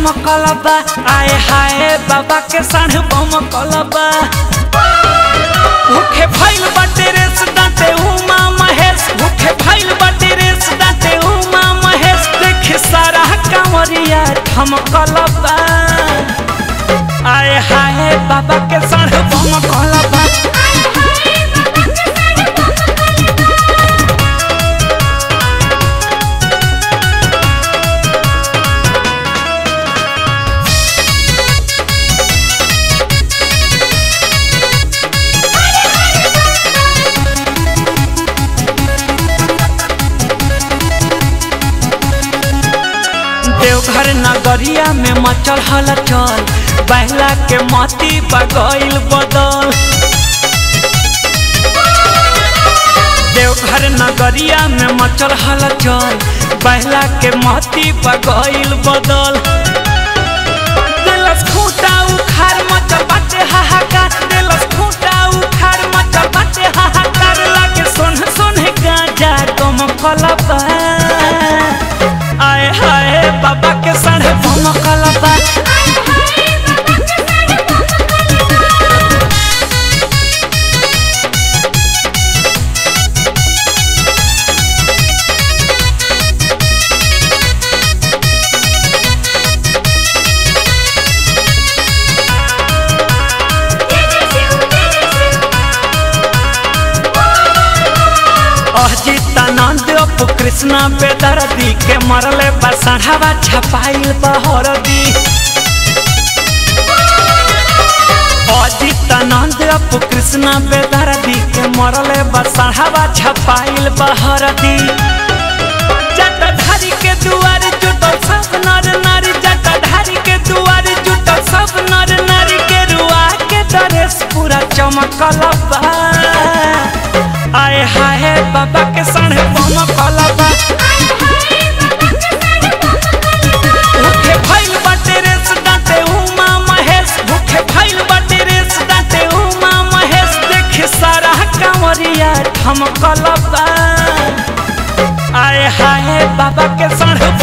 धमकल बा आए हाय बाबा के साढ़ बमकल बा भूखे फैल बाटे रेस दाते उमा महेश भूखे फैल बाटे रेस दाते उमा महेश देख सारा कांवरिया धमकल बा आए हाय बाबा के साढ़ बमकल बा देवघर नगरिया में मचल हलचल बहला के मती बगैल बदल देवघर नगरिया में मचल हलचल बहला के मती बगैल बदल दिलस खूंटा उखाड़ मचल बाटे हाहाकार दिलस खूंटा उखाड़ मचल बाटे हाहाकार लागे सोन सोन गाजा गम कलबा आए हाय बाबा के साढ़े भमकल बा अजितानंद अप कृष्णा बेदर्दी के मरले बसढ़ावा छपाइल बहरदी अजितानंद अप कृष्णा बेदर्दी के मरले बसढ़ावा छपाइल बहरदी जटाधारी के दुआर जुटल सब नर नारी जटाधारी के दुआर जुटल सब नर नारी के रुआ के ड्रेस पूरा चमकल बा आए हाय बाबा के साढ़े बमकल बा भूखे फैल बाटे रेस दाते उमा महेश भूखे फैल बाटे रेस दाते उमा महेश देख सारा कांवरिया धमकल बा आए हाय बाबा के साढ़े